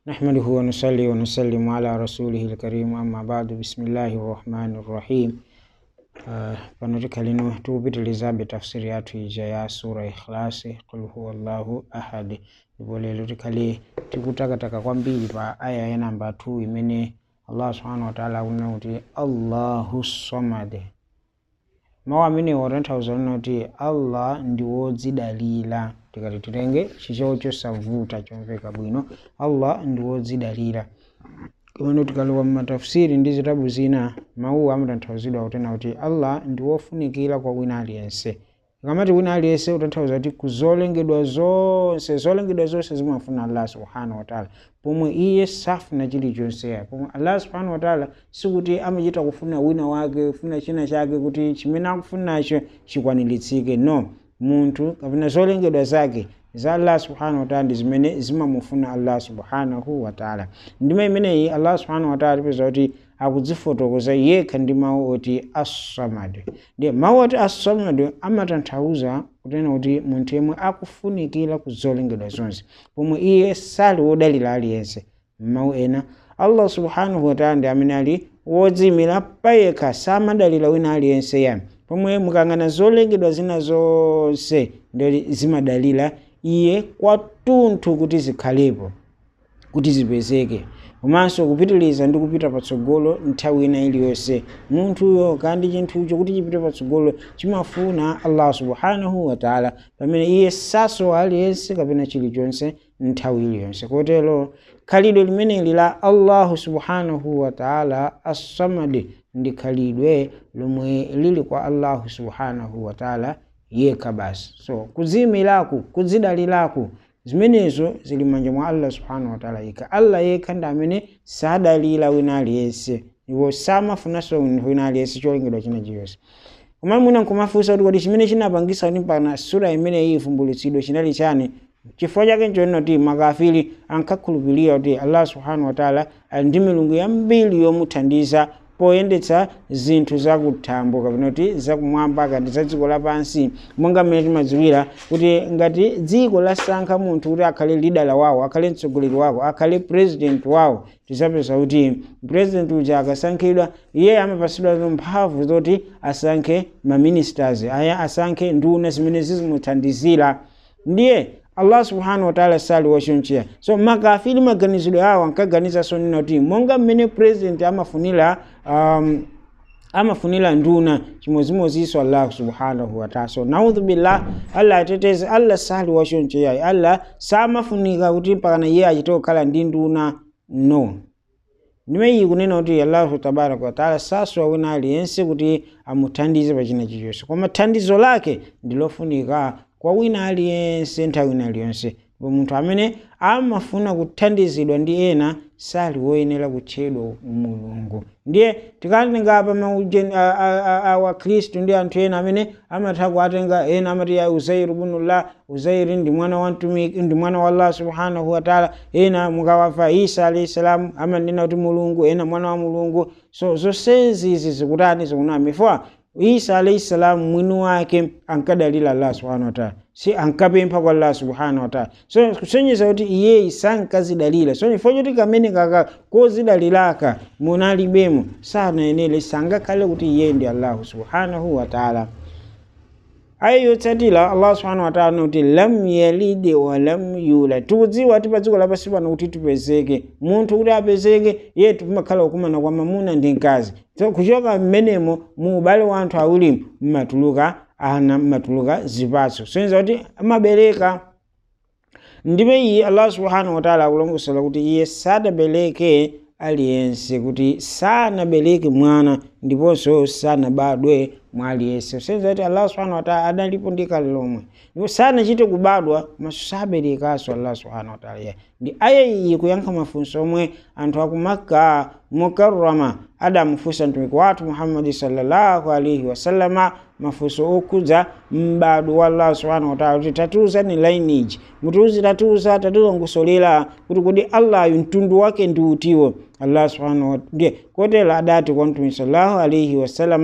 نحمده ونصلي ونسلم على رسوله الكريم أما بعد بسم الله الرحمن الرحيم Uh, pano tikhalino tikupitilizabe tafsiri yathu ija ya sura ikhlasi qul huwa llahu ahad ndipo lero tikhale tikutakataka kwambiri pa aya ya namba 2 imene allah subhanahu wataala akunena kuti allahu samad mawu amenewo tanthauza lina kuti allah ndi wodzidalira tikati titenge chichewa chosavuta chomveka bwino allah ndi wodzidalira kumene tikalowa mmatafsiri ndi zitabu zina mawuwa amatanthauzidwa kutena kuti allah ndi wofunikira kwa wina aliyense ikamati wina aliyense utanthauza kuti kuzolengedwa zonse zolengedwa zonse zimafuna allah subhanahu wataala pomwe iye safuna chilichonse pomwe allah subhanahu wataala sikuti amachita kufuna wina wake kufuna china chake kuti chimene akufunacho chikwaniritsike no munthu kapena zolengedwa zake za allah subhanahu wataala ndi zimene zimamufuna allah subhanahu wataala ndima imeneyi allah subhanahu wataala tipeza kuti akudzifotokoza yekha ndi mawu oti assamad ndiye mawu oti assamad amatanthauza kutena kuti munthu yemwe akufunikira kuzolengedwa zonse pomwe iye sali wodalira aliyense mawu ena allah subhanahu wataala ndi amene ali wodziyimira payekha samadalira wina aliyense yami pomwe mukang'ana zolengedwa zina zonse ndi zimadalira iye kwatunthu kuti zikhalepo kuti zipezeke komanso kupitiliza ndi kupita patsogolo nthawi ina iliyonse munthuyo kandi chinthucho kuti chipite patsogolo chimafuna allah subhanahu wataala pamene iye sasowa aliyense kapena chilichonse nthawi iliyonse kotero khalidwe limeneli la allahu subhanahu wataala assamadi ndi khalidwe lomwe lili kwa allahu subhanahu wataala yekha basi so kudziyimiraku kudzidaliraku zimenezo zili manja mwa allah subhanahu wataala yekha allah yekha ndi amene sadalira wina aliyense iwo samafunanso wina aliyense cholengedwa china chiyonse koma mwina nkumafunsa kuti kodi chimene chinapangisa kuti mpaka sura imeneyi ivumbulutsidwe chinali chani chifukwa chake nchonena kuti makafiri ankakhulupirira kuti allah subhanahu wataala ali ndi milungu yambiri yomuthandiza poyendetsa zinthu zakuthambo kapena kuti zakumwamba kandi za dziko lapansi monga mmene timadziwira kuti ngati dziko lasankha munthu kuti akhale lidala wawo akhale mtsogoleri wako akhale president wawo tizapeza kuti president uja akasankhidwa iye amapasidwa mphamvu zoti asankhe maministers aya asankhe nduna zimene zizimuthandizira ndiye allah subhanahu wataala sali wachoncheya so makafiri maganizidwe awo ankaganizanso nina kuti monga mmene president amafunira um, amafunira nduna chimodzimodzinso allah subhanahu wataala so naudhu billah allah ateteze allah sali wachoncheyayi allah samafunika kuti mpakana iye achite kukhala ndi nduna no ndime iyi kunena kuti allahu tabaraka wataala sasowa wina aliyense kuti amuthandize pachina chilichonse koma thandizo lake ndilofunika kwa wina aliyense nthawi ina iliyonse ndipo munthu amene amafuna kuthandizidwa ndi ena sali woyenera kutchedwa mulungu ndiye tikatenga pa wakhristu ndi anthu ena amene amatha kuatenga ena amati ya uzairu bunullah uzairi ndi mwana wa mtumiki ndi mwana wa allah subhanahu wataala ena mukawamva isa alayhi salamu amanena kuti mulungu ena mwana wa mulungu so zonsezi izi zikutani zikunama ifwa isa alayhi salam mwini wake ankadalira allah subhanahu wataala si ankapempha kwa allah subhanahu wataala so kusonyeza kuti iyeyi sankazidalira so chifukwa choti kamene kaka kozidaliraka munalibemo sanayenere sangakhale kuti iye ndi allahu subhanahu wataala aya yotsatira allah subhanahu wataala kuti lam yalid wa lam yulad tikudziwa ti pa dziko lapansi pano kuti tipezeke munthu kuti apezeke yetu timakhala kukumana kwa mamuna ndi mkazi so kuchoka mmenemo mu ubale wa anthu awiri mmatuluka ana mmatuluka zipatso soneza kuti amabereka ndipo iyi allah subhanahu wataala akulongosola kuti iye sadabereke aliyense kuti sanabereke mwana ndiponso sanabadwe mwa aliyense kusenzera kuti allah subhanahu wataala adalipo ndi kale lomwe ndipo sanachite kubadwa maso saberekanso allah subhanahu wataala ye ndi aya iyi kuyankha mafunso omwe anthu akumakka mukarrama adamufunsa mtumiki wathu muhammadi sallallahu alaihi wasallama mafunso okhudza m'bado wa allah subhanahu wataala kuti tatiuzani lineage mutiuzi tatiuza tatilongosolera kuti kodi allayu mtundu wake ndi utiwo allah subhanahu ndiye kotero adati kwa mtumiki sallallahu alaihi wasallama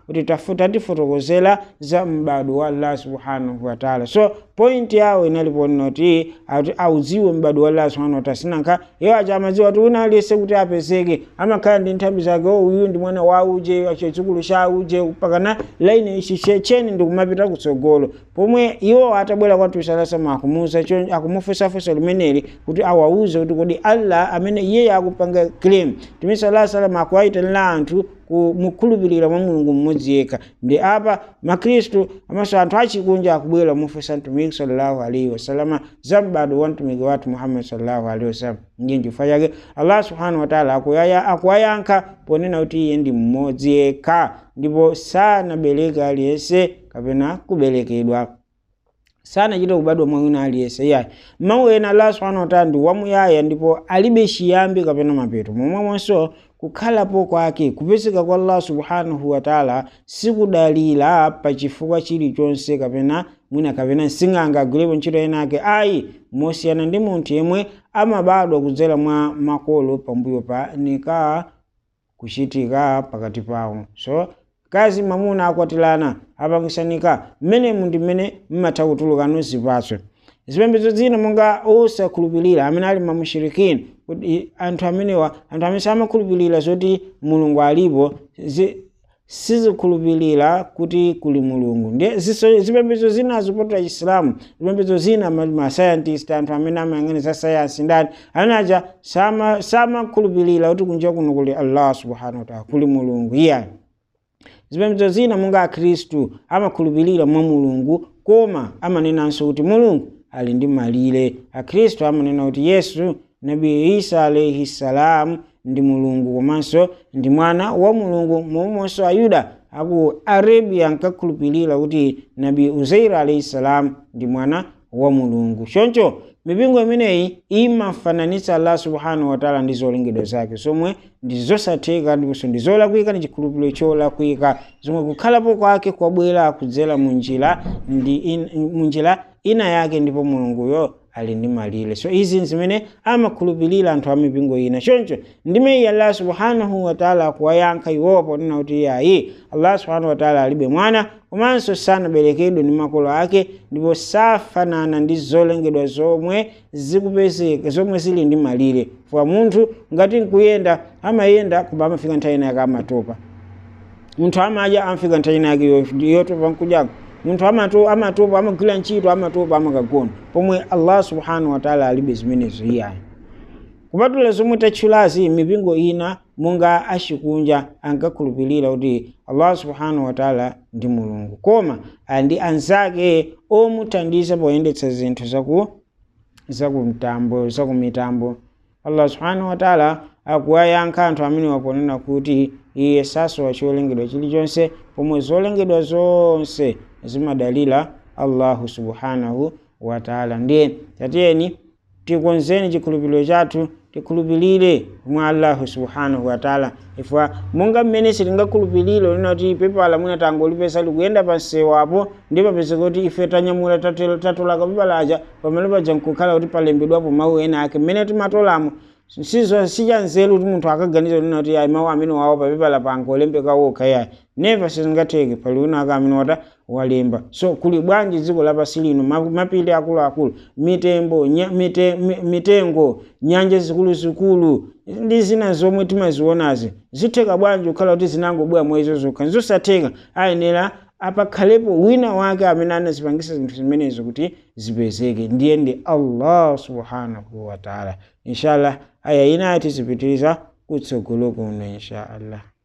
kuti tafuta tifotokozera za m'bado wa allah subhanahu wataala so pointi yawo inalipo noti kuti audziwe m'bado wa allah subhanahu wataala sinanka iwo aja amadziwa kuti una aliyese kuti apezeke amakhala ndi nthambi zake o uyu ndi mwana wa uje chidzukulu cha uje pakana laini ichi cheni ndikumapita kutsogolo pomwe iwo atabwera kwa tusalasama akumuza akumufunsafunsa limeneli kuti awauze kuti kodi allah amene iye akupanga claim tumi salasalama akuwayitanira anthu mukhulupirira mwa mulungu mmodzi yekha ndi apa makhristu amanso anthu achikunja akubwera mufunsa mtumiki sallallahu alaihi wasalama za m'bado wa mtumiki wathu muhammad sallallahu alaihi wasallam ndiye chifukwa chake allah subhanahu wataala akuwayankha ponena kuti iye ndi mmodzi yekha ndipo sanabereka aliyense kapena kubelekedwa sanachita kubadwa mwa wina aliyense iyayi mawu ena allah subhanahu wataala ndi wamuyaya ndipo alibe chiyambi kapena mapeto momwemonso kukhalapo kwake kupezeka kwa allah subhanahu wataala sikudalira pa chifukwa chilichonse kapena mwina kapena sing'anga agwirepo ntchito enake ayi mosiyana ndi munthu yemwe amabadwa kudzera mwa makolo pambuyo pa nikaa kuchitika pakati pawo so kazi mamuna akwatilana apangisanika mmenemu ndi mmene mmatha kutulukano zipatso zipembedzo zina monga osakhulupirira amene ali mamushirikini kuti anthu amenewa anthu amene samakhulupirira zoti mulungu alipo sizikhulupirira kuti kuli mulungu ndiye zipembedzo zina zipotera chisilamu zipembedzo zina masayentist anthu amene amayang'ana za sayansi ndani amene aja samakhulupirira kuti kunja kuno kuli allah subhanahu wataala kuli mulungu iyani zipembedzo zina monga akhristu amakhulupirira mwa mulungu koma amanenanso kuti mulungu ali ndi malire akhristu amanena kuti yesu nabi isa alaihi salam ndi mulungu komanso ndi mwana wa mulungu momwenso ayuda aku arabia ankakhulupirira kuti nabi uzaira alaihi salam ndi mwana wa mulungu choncho mipingo imeneyi imafananitsa allah subhanahu wataala ndi zolengedwa zake zomwe ndi zosatheka ndiponso ndi zolakwika ndi chikhulupiriro cholakwika zomwe kukhalapo kwake kwabwera kudzera munjira ndi in, munjira ina yake ndipo mulunguyo ali ndi malire so izi zimene amakhulupirira anthu a mipingo ina choncho ndimeyi allah subhanahu wataala akuwayankha iwowo ponena kuti yayi allah subhanahu wataala alibe mwana komanso sanaberekedwe ndi makolo ake ndipo safanana ndi zolengedwa zomwe zikupezeka zomwe zili ndi malire fwa munthu ngati nkuyenda amayenda koma amafika nthawi ina yake amatopa munthu amadya amafika nthawi ina yake yotopa nkudyako munthu amatopa amatopa amagwira ntchito amatopa amakagona pomwe allah subhanahu wataala alibe zimenezo iyayi kupatula zomwe tatchulazi mipingo ina monga achikunja ankakhulupirira kuti allah subhanahu wataala ndi mulungu koma ndi anzake omuthandiza poyendetsa zinthu zaku zakumtambo zakumitambo allah subhanahu wataala akuwayankha anthu amene waponena kuti iye sasowa cholengedwa chilichonse pomwe zolengedwa zonse zimadalira allahu subhanahu wataala ndiye tatiyeni tikonzeni chikhulupiriro chathu tikhulupirire mwa allahu subhanahu wataala ifwa monga mmene sitingakhulupirire lina kuti pepala mwina tangolipesa likuyenda pansewapo ndi papezeka kuti ife tanyamula tatolaka pepalaja pamene paja nkukhala kuti palembedwapo mawu ena ake mmene timatolamo sizo sichanzeru kuti munthu akaganiza lina kuti ayi mawu amene wawo papepala pangolembeka wokha yayi never sizingatheke pali wina ake amene wata walemba so kuli bwanji dziko lapasi lino mapiri akuluakulu mitembo nya, mite, mitengo nyanja zikuluzikulu ndi zina zomwe timazionazi zitheka bwanji kukhala kuti zinangobwera mwezo zokha nzosatheka ayenera apakhalepo wina wake amene anazipangisa zinthu zimenezo kuti zipezeke ndiye ndi allah subhanahu wataala inshallah aya ina tizipitiriza kutsogolo kuno inshallah